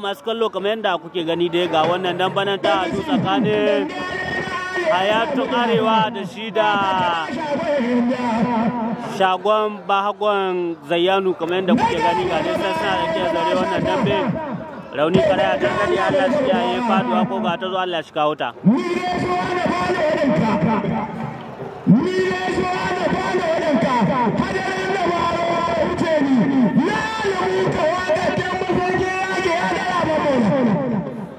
masu kallo kamar yadda kuke gani dai ga wannan dambanan ta hadu tsakanin hayatun arewa da shi da shagon bahagon zayyanu kamar yadda kuke gani ga dai sai suna da ke zare wannan dambe rauni karaya ta gadi Allah shi ya yi faduwa ko ga ta zo Allah shi kawo ta ni ne so da bana wadanka hadarin da ba wuce ni na rubuta wata kan mafarki yake ya da ba mu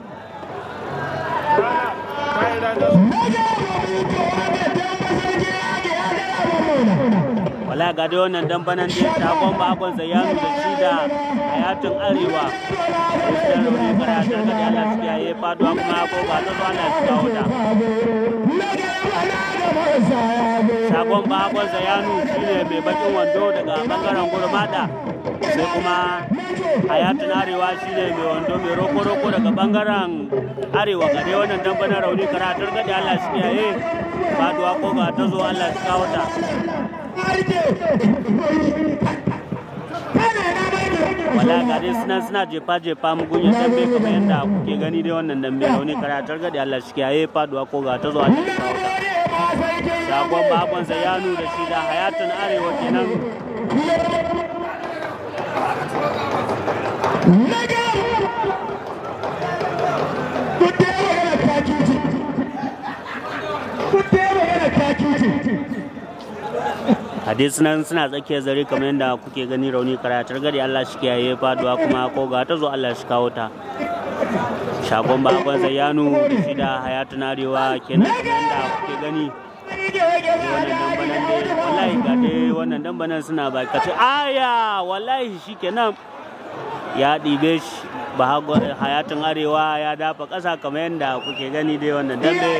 wala ga dai wannan dambanan da shagon bagon zayyanu da shi da hayatun arewa da rauni karaya ta gadi Allah shi ya yi faduwa kuma ko ga ta zo Allah shi kawo ta shagon bagon zayanu shine mai bakin wando daga bangaren gurmada sai kuma hayatun arewa shine mai wando mai roko-roko daga bangaren arewa ga dai wannan dambanin rauni karatar gadi allah shi yaye faduwa ko ga ta zo allah shi kawo ta wala ga dai suna suna jefa jefa mugun ya dambe kamar yadda kuke gani dai wannan dambe rauni karatar gadi allah shi yaye faduwa ko ga ta zo allah shi kawo ta shagon bakon zayanu da shi da hayatun arewa kenan hadis nan suna tsakiyar zare kamar yadda kuke gani rauni karatar gari Allah shi kiyaye faduwa kuma ko ga ta zo Allah shi kawo ta shagon bakon zayanu da shi da hayatun arewa kenan kamar yadda kuke gani wannan dambanan dai wallahi ga dai wannan dambanan suna bakace aya wallahi shikenan ya ɗibe shi ba hayatun arewa ya dafa ƙasa kamar yadda kuke gani dai wannan dambe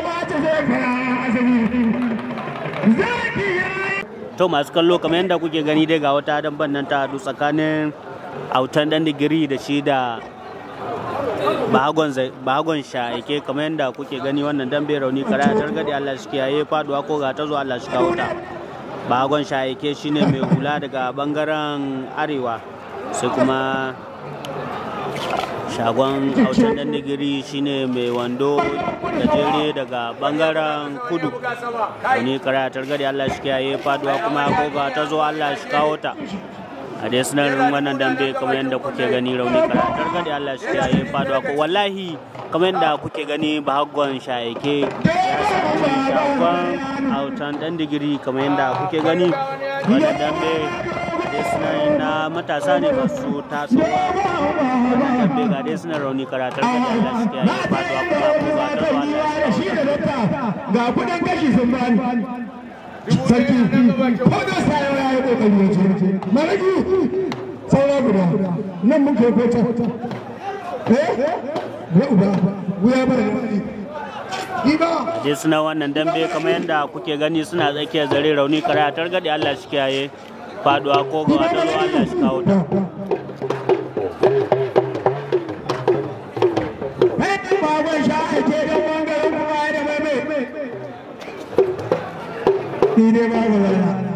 to masu kallo kamar yadda kuke gani dai ga wata damban nan ta haɗu tsakanin autan dan digiri da shi da bahagon sha'aike kamar yadda kuke gani wannan dambe rauni kara ya targade Allah shi kiyaye faduwa ko ga ta zo Allah shi kawo ta bahagon sha'aike shine mai hula daga bangaren arewa sai kuma shagon autan dan digiri shine mai wando gajere daga bangaren kudu wani kara ya targade Allah shi kiyaye faduwa kuma ko ga ta zo Allah shi kawo ta a dai sinarin wannan dambe kamar yadda kuke gani rauni karatar gadi Allah shi ya yi faduwa ko wallahi kamar yadda kuke gani bahaggon shayake ya samu shagon autan dan digiri kamar yadda kuke gani wannan dambe a dai sinarin na matasa ne masu tasowa wannan dambe ga dai sinarin rauni karatar gadi Allah shi ya yi faduwa kuma ko ga ta zuwa Allah shi ga kudin kashi sun bani sarki ko da sayo ya yi kokari ya ce maragi saura guda nan mun kai ko can eh ya uba wuya bara Iba dai suna wannan dambe kamar yadda kuke gani suna tsakiyar zare rauni karatar gadi Allah shi kiyaye faduwa ko ga wata ruwa Allah shi kawo ta baban sha ake don bangaren kuma da mai mai ni ne ba ga wani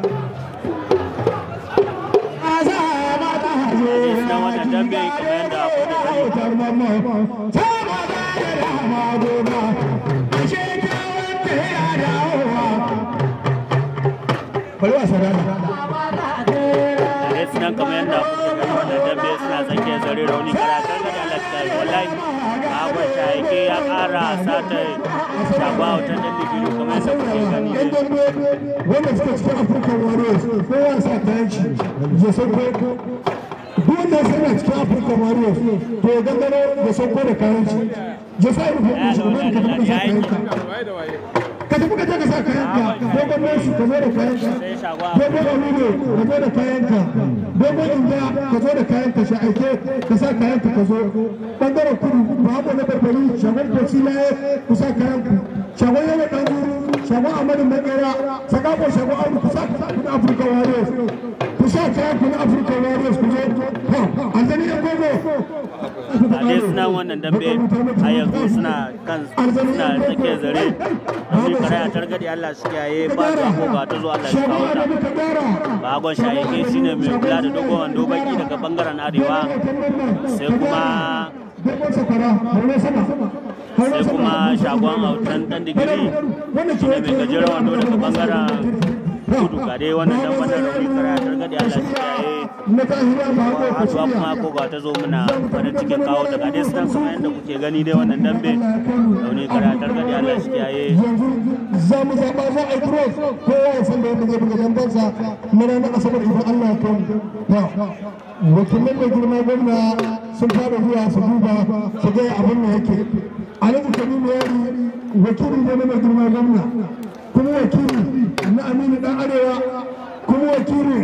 dai suna wannan dambe kamar yadda kuke gani dai suna kamar yadda kuke gani wannan dambe suna tsakiyar zare rauni karatar gadi Allah shi kiyaye wallahi bahagon shayake ya kara sata shagwa wutan dan digiri kamar yadda kuke gani dai wanda suka cikin afirka warriors kowa sa kayan shi ya sauko duk wanda suna cikin afirka warriors to ya gangaro ya sauko da kayan shi ya sa rufe ɗin shi kuma ka tafi ka sa kayan ka ka tafi ka je ka sa kayan ka dogon mesu ka zo da kayan ka sai shagwa dogon amino ka zo da kayan ka dogon inda ka zo da kayan ka shi aike ka sa kayan ka ka zo bangaren kudu ba haɓo na barbari shagon kwasilaye ku sa kayan ku shagon yawa ɗan guru shagon amadu makera sakako shagon abu ku sa kayan ku na afirka warriors ku sa kayan ku na afirka warriors ku zo ha anzani yan gogo a dai suna wannan dambe a yanzu suna kan suna tsakiyar zare rauni kare a targaɗe Allah shi kiyaye faduwa ko ga ta zo Allah shi kawo ta bagon shayike shine mai kula da dogon wando baki daga bangaren arewa sai kuma sai kuma shagon autan dan digiri shine mai gajeren wando daga bangaren kudu ga dai wannan dan wannan rauni kare a targaɗe Allah shi kiyaye haduwa kuma ko ga ta zo muna farin cikin kawo ta ga dai sunan kamar yadda kuke gani dai wannan dambe rauni kare a targaɗe Allah shi kiyaye za mu zaɓa za a yi cross kowa ya san da yadda zai buga zambansa na ranar asabar idan Allah ya kai mu wakilin mai girma gwamna sun fara zuwa su duba su ga abin da yake alhaji kabiru yari wakili ne na mai girma gwamna kuma wakili na aminu dan arewa kuma wakili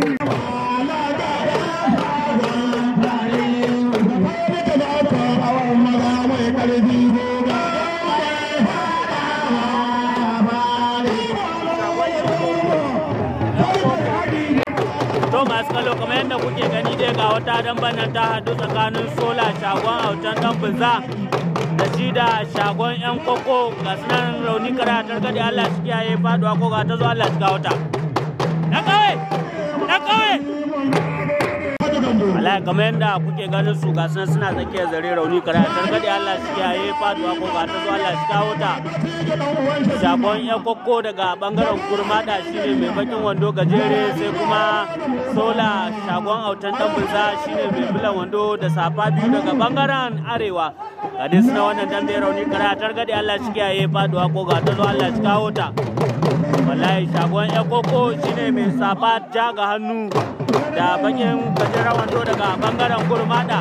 to masu kallo kamar yadda kuke gani dai ga wata damban nan ta hadu tsakanin sola shagon autan dan bunza da shi da shagon yan koko ga sunan rauni karatar gadi Allah shi kiyaye faduwa ko ga ta zo Allah shi kawo ta na kawai na kawai Allah kamar yadda kuke ganin su ga sunan suna tsakiyar zare rauni karatar gadi Allah shi kiyaye faduwa ko ga ta zo Allah shi kawo ta shagon yan koko daga bangaren kurmada shine mai bakin wando gajere sai kuma sola shagon autan tambunza shine mai bulan wando da safa biyu daga bangaren arewa ga dai suna wannan dambe rauni karatar gadi Allah shi kiyaye faduwa ko ga ta zo Allah shi kawo ta wallahi shagon yan koko shine mai safa ja ga hannu da bakin gajeren wando daga bangaren kurmada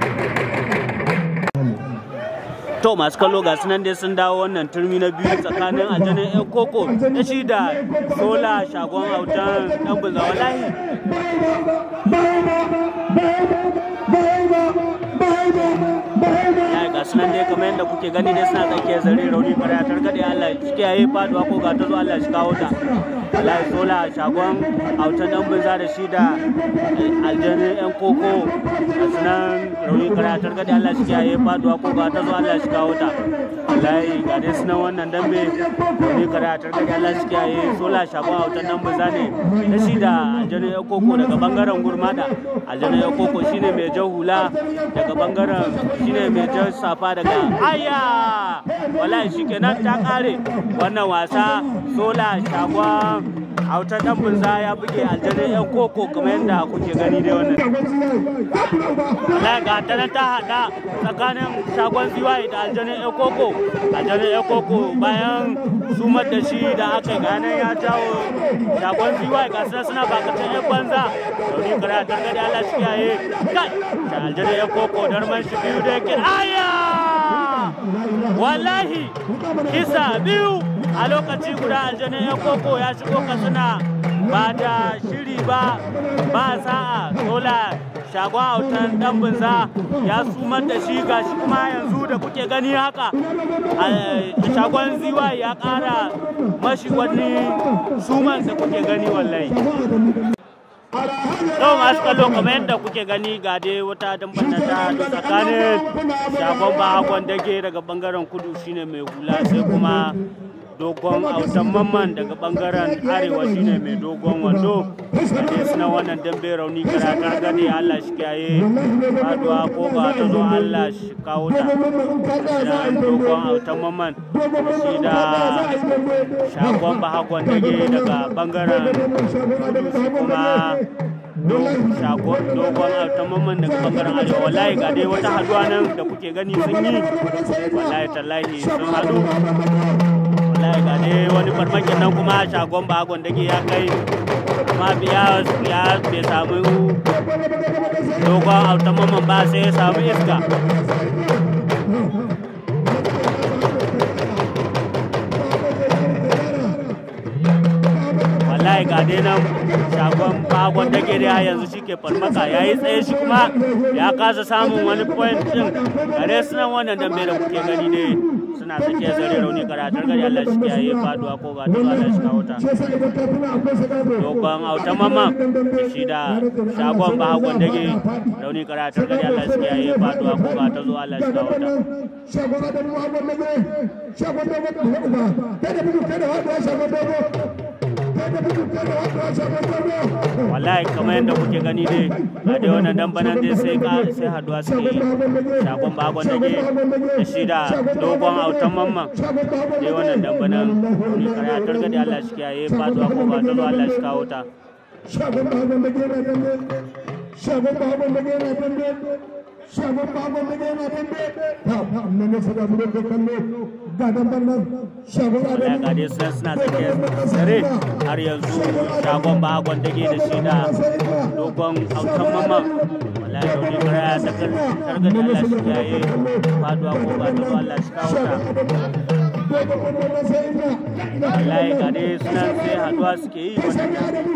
to masu kallo ga sunan dai sun dawo wannan turmi na biyu tsakanin aljanin yan koko da shi da sola shagon autan dan bunza wallahi ya ga sunan dai kamar yadda kuke gani dai suna tsakiyar zare rauni fara ya targaɗe Allah shi yayi faduwa ko ga ta zo Allah shi kawo ta wallahi sola shagon autan dan bunza da shi da aljanin yan koko ga sunan rauni fara ya targaɗe Allah shi yayi faduwa ko ga ta zo Allah shi kawo ta wallahi ga dai sunan wannan dambe rauni fara ya targaɗe Allah shi yayi sola shagon autan dan bunza ne da shi da aljanin yan koko daga bangaren gurmada aljanin yan koko shine mai jan hula daga bangaren shine mai jan safa daga aya wallahi shikenan ta kare wannan wasa sola shagon auta dan bunza ya buge aljanin yan koko kamar yadda kuke gani dai wannan wallahi ga ta nan ta hada tsakanin shagon ziwaye da aljanin yan koko aljanin yan koko bayan sumar da shi da aka gane ya jawo shagon ziwaye ga suna suna bakatan yan banza domin karatar gadi Allah shi yaye kai da aljanin yan koko darman shi biyu da yake aya wallahi kisa biyu a lokaci guda aljanin yan koko ya shigo katsina ba da shiri ba ba sa'a sola shagon autan dan bunza ya sumar da shi gashi kuma yanzu da kuke gani haka shagon ziwa ya kara mashi wani suman da kuke gani wallahi Yau masu kallo kamar yadda kuke gani ga dai wata damban ta tsakanin shagon bahakon dage daga bangaren kudu shine mai hula sai kuma dogon autan mamman daga bangaren arewa shine mai dogon wando da suna wannan dambe rauni karatar gani Allah shi kiyaye faduwa ko ba ta zo Allah shi kawo ta da dogon autan mamman shi da shagon bahakon dage daga bangaren kuma shagon dogon altamamman daga bangaren arewa wallahi ga dai wata haduwa nan da kuke gani sun yi wallahi tallahi sun hadu wallahi ga dai wani farmakin nan kuma shagon bagon dake ya kai kuma biya ya bai samu dogon altamamman ba sai ya samu iska wallahi ga dai nan shagon bagon dake da yanzu shi ke farmaka ya yi tsaye shi kuma ya kasa samun wani point din gare su nan wannan dambe da kuke gani ne suna sake zare rauni karatar gari Allah shi kiyaye faduwa ko ga ta zuwa Allah shi kawo ta dogon autan mamma shi da shagon ba hagon dage rauni karatar gari Allah shi kiyaye faduwa ko ga ta zuwa Allah shi kawo ta shagon da mu hagon dage shagon da mu ba kada bugu kada haɗuwa shagon dogo kada bugu kada haɗuwa shagon dogo wallahi kamar yadda kuke gani dai ga dai wannan dan banan dai sai ka sai haduwa suke yi shagon ba hagon dage da shi da dogon autan mamman dai wannan dan banan rauni karatar gari Allah shi kiyaye faduwa ko ga ta zuwa Allah shi kawo ta shagon ba hagon dage na dambe shagon ba hagon dage na dambe shagon ba hagon dage na dambe ta nan ne saka mu da kallo ga damban nan shagon ba wallahi ga dai suna suna tsakiyar dare har yanzu shagon ba hagon dage da shi da dogon autan mamman wallahi rauni kara ya ta kargadi Allah shi kiyaye faduwa ko ga ta zuwa Allah shi kawo ta wallahi ga dai suna sai haduwa suke yi wannan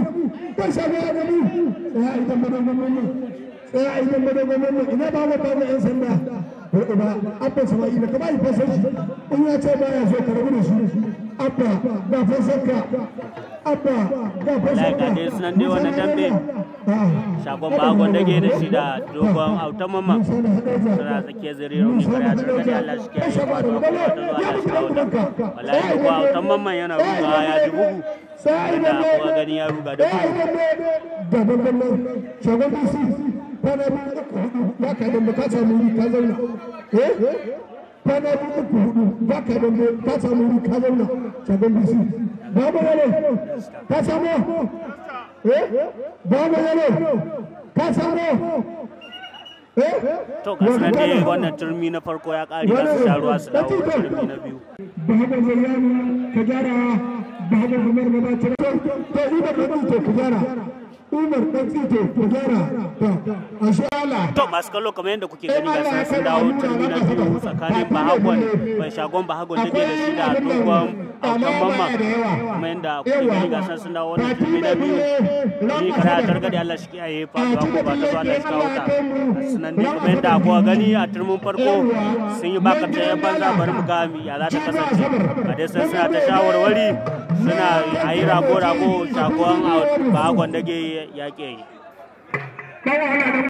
tsaya a idan madogon wannan ina ba wa babu yan sanda ba abba sama'ila ka ba yi fasar shi in ya ce ba ya so ka rabu da shi abba ga fasar ka abba ga fasar wallahi ga dai sunan dai wannan dambe shagon bagon dage da shi da dogon autan mamman suna tsakiyar zire rauni kare a targaɗe Allah shi kiyaye faduwa ko ga ta zuwa Allah shi kawo ta wallahi dogon autan mamman yana rugawa ya ji bugu da kuma gani ya ruga da bugu ga babban nan shagon bisi kwana biyu uku hudu ba ka dambe ka samu wuri ka zauna eh kwana biyu uku hudu ba ka dambe ka samu wuri ka zauna shagon bisi babu yalo ka samu eh babu yalo ka samu eh to ga sunan dai wannan turmi na farko ya ƙare za su sha ruwa su dawo turmi na biyu babu zayyano ka gyara babu umar mabaci to to umar dan tsito ka gyara umar dan tsito ka gyara to ashe Allah to masu kallo kamar yadda kuke gani ga sun sun dawo turmi na biyu tsakanin bahagon mai shagon bahagon da ke da shi da dogon autan mamma kuma yadda kuke gani ga sun sun dawo wannan turmi na biyu ni kara targaɗe Allah shi kiyaye faduwa ko ba ta zo Allah shi kawo ta sunan dai kamar yadda kuka gani a turmin farko sun yi bakar ta yan banza bari mu ga ya za ta kasance a dai sun suna ta shawarwari suna a yi rago-rago shagon bahagon da ke yaƙe yi